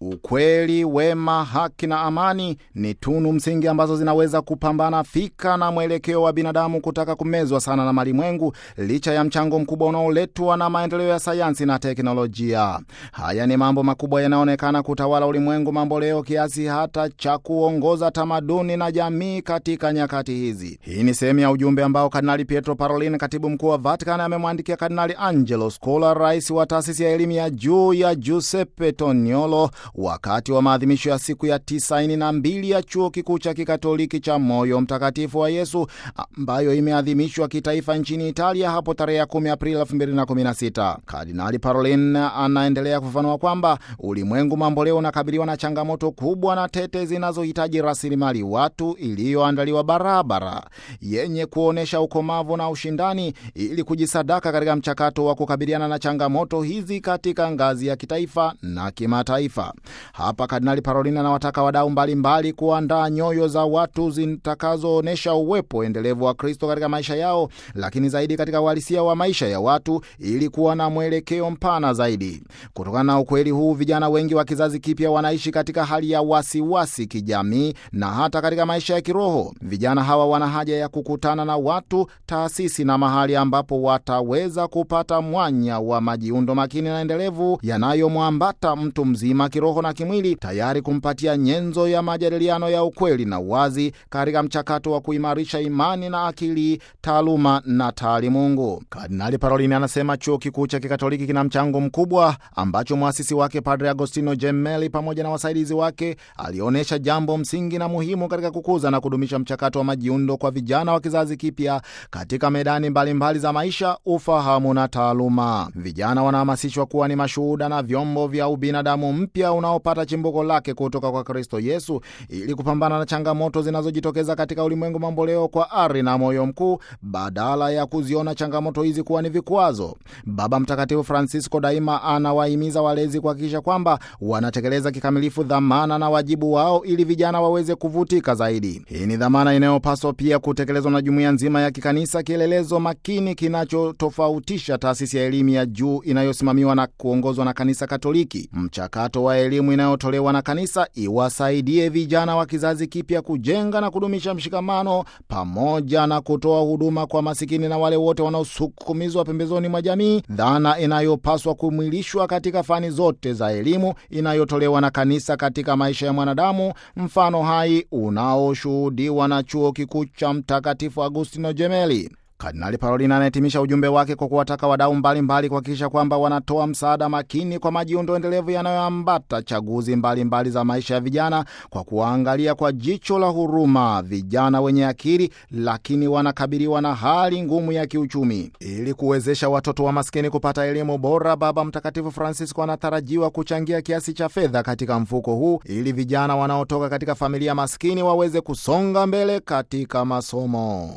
Ukweli, wema, haki na amani ni tunu msingi ambazo zinaweza kupambana fika na mwelekeo wa binadamu kutaka kumezwa sana na malimwengu, licha ya mchango mkubwa unaoletwa na maendeleo ya sayansi na teknolojia. Haya ni mambo makubwa yanayoonekana kutawala ulimwengu mambo leo, kiasi hata cha kuongoza tamaduni na jamii katika nyakati hizi. Hii ni sehemu ya ujumbe ambao Kardinali Pietro Parolin, katibu mkuu wa Vatican, amemwandikia Kardinali Angelo Scola, rais wa taasisi ya elimu ya juu ya Giuseppe Toniolo wakati wa maadhimisho ya siku ya tisaini na mbili ya chuo kikuu cha kikatoliki cha Moyo Mtakatifu wa Yesu ambayo imeadhimishwa kitaifa nchini Italia hapo tarehe ya 10 Aprili 2016. Kardinali Parolin anaendelea kufafanua kwamba ulimwengu mambo leo unakabiliwa na changamoto kubwa na tete zinazohitaji rasilimali watu iliyoandaliwa barabara yenye kuonyesha ukomavu na ushindani ili kujisadaka katika mchakato wa kukabiliana na changamoto hizi katika ngazi ya kitaifa na kimataifa. Hapa Kardinali Parolin anawataka wadau mbalimbali kuandaa nyoyo za watu zitakazoonyesha uwepo endelevu wa Kristo katika maisha yao, lakini zaidi katika uhalisia wa maisha ya watu ili kuwa na mwelekeo mpana zaidi. Kutokana na ukweli huu, vijana wengi wa kizazi kipya wanaishi katika hali ya wasiwasi kijamii na hata katika maisha ya kiroho. Vijana hawa wana haja ya kukutana na watu, taasisi na mahali ambapo wataweza kupata mwanya wa majiundo makini na endelevu yanayomwambata mtu mzima kiroho na kimwili, tayari kumpatia nyenzo ya majadiliano ya ukweli na uwazi katika mchakato wa kuimarisha imani na akili, taaluma na taalimungu. Kardinali Parolini anasema chuo kikuu cha kikatoliki kina mchango mkubwa ambacho mwasisi wake Padre Agostino Gemelli pamoja na wasaidizi wake alionyesha jambo msingi na muhimu katika kukuza na kudumisha mchakato wa majiundo kwa vijana wa kizazi kipya katika medani mbalimbali mbali za maisha, ufahamu na taaluma. Vijana wanahamasishwa kuwa ni mashuhuda na vyombo vya ubinadamu mpya unaopata chimbuko lake kutoka kwa Kristo Yesu ili kupambana na changamoto zinazojitokeza katika ulimwengu mamboleo kwa ari na moyo mkuu, badala ya kuziona changamoto hizi kuwa ni vikwazo. Baba Mtakatifu Francisco daima anawahimiza walezi kuhakikisha kwamba wanatekeleza kikamilifu dhamana na wajibu wao ili vijana waweze kuvutika zaidi. Hii ni dhamana inayopaswa pia kutekelezwa na jumuiya nzima ya kikanisa, kielelezo makini kinachotofautisha taasisi ya elimu ya juu inayosimamiwa na kuongozwa na Kanisa Katoliki. Mchakato wa elimu inayotolewa na kanisa iwasaidie vijana wa kizazi kipya kujenga na kudumisha mshikamano pamoja na kutoa huduma kwa masikini na wale wote wanaosukumizwa pembezoni mwa jamii, dhana inayopaswa kumwilishwa katika fani zote za elimu inayotolewa na kanisa katika maisha ya mwanadamu, mfano hai unaoshuhudiwa na chuo kikuu cha Mtakatifu Agustino Gemelli. Kardinali Parolin anahitimisha ujumbe wake kwa kuwataka wadau mbalimbali kuhakikisha kwamba wanatoa msaada makini kwa majiundo endelevu yanayoambata chaguzi mbalimbali mbali za maisha ya vijana kwa kuwaangalia kwa jicho la huruma vijana wenye akili, lakini wanakabiliwa na hali ngumu ya kiuchumi. Ili kuwezesha watoto wa maskini kupata elimu bora, Baba Mtakatifu Francisco anatarajiwa kuchangia kiasi cha fedha katika mfuko huu ili vijana wanaotoka katika familia maskini waweze kusonga mbele katika masomo.